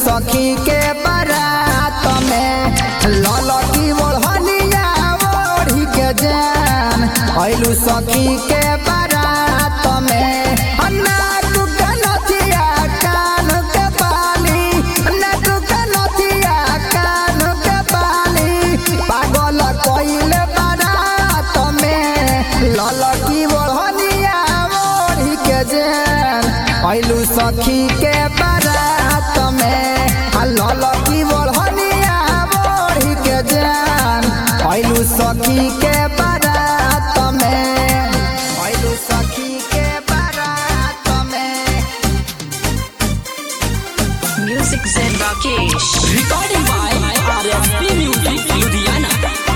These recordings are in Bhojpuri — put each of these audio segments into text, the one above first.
सखी के बारात में ललकी ओढ़निया ओढ़ी के जान आइलू सखी के बारात में नाक के नथिया कान के बाली नाक के नथिया कान के बाली पागल कइले बारात में ललकी ओढ़निया ओढ़ी के जान आइलू सखी के बारात में आ ललकी ओढ़निया ओढ़ी के जान आइलू सखी के बारात में आइलू सखी के बारात में Music Zen Rakesh. Recording by RSP Music Ludhiana.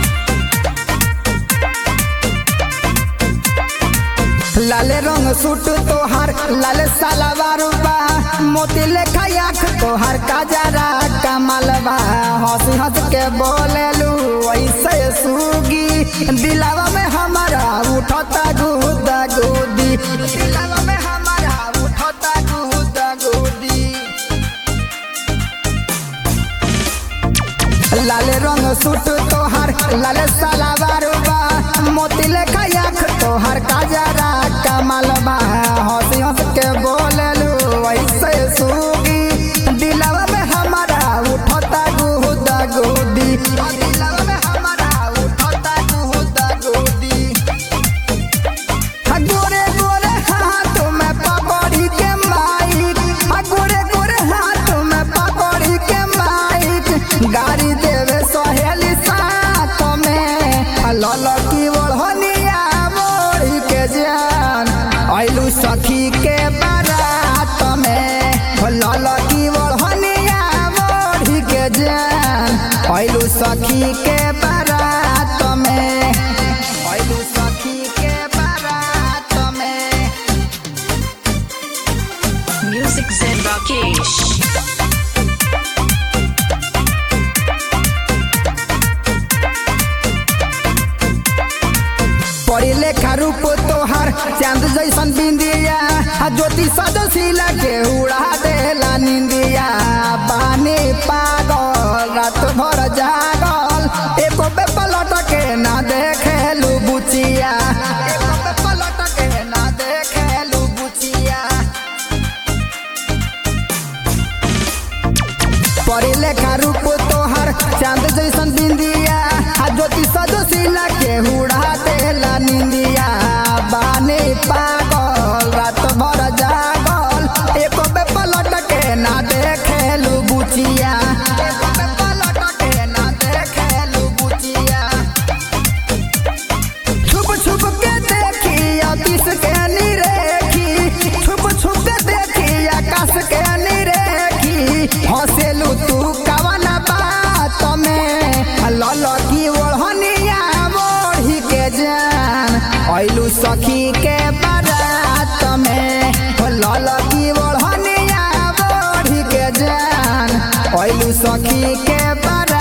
लाले रंग सूट तोहार लाल सलवार बा मोती लेखा आँख तोहार काजरा कमल बा हंसी हंस के बोलेलू ऐसे सूगी दिलावा में हमारा उठता गुदा गुदी दिलावा में हमारा उठता गुदा गुदी लाल रंग सूट तोहार लाल सलावार बा मोती लेखा आँख तोहार काजरा कमल बा हंसी हंस के बोलेलू ऐसे सूगी दिलवा में हमारा उठता गुदा गुदी दिलवा में हमारा उठता गुदा गुदी गोरे गोरे हाथ में पकड़ी के माइक आ गोरे गोरे हाथ में पकड़ी के माइक गाड़ी देवे सहेली साथ में आ ललकी ओढ़निया मोड़ी के जान आइलू सखी के बारात में हो ललकी ओढ़निया मोड़ी के जान आइलू सखी के बारात में आइलू सखी के बारात में Music Zen Rakesh. पढ़ी लेखा रूप तोहार चांद जैसन बिंदिया आ ज्योति सदशीला के उड़ा देला निंदिया बानी पागल रात भर जागल एको पे पलट के ना देखेलू बुचिया एको पे पलट के ना देखेलू बुचिया पढ़े लेखा रूप तोहर चांद जैसन बिंदिया आ ज्योति सदशीला के उड़ा देला निंदिया बानी पागल रात भर जागल एको बे पलट के ना देखेलू बुचिया एको बे पलट के ना देखेलू बुचिया छुप छुप के देखी अतीश के निरेखी छुप छुप के देखी आकाश के निरेखी हंसेलू तू कवन बात में ललकी ओढ़निया मोढ़ी के जान आइलू सखी के बारात में हो ललकी ओढ़निया मोढ़ी के जान आइलू सखी के बारात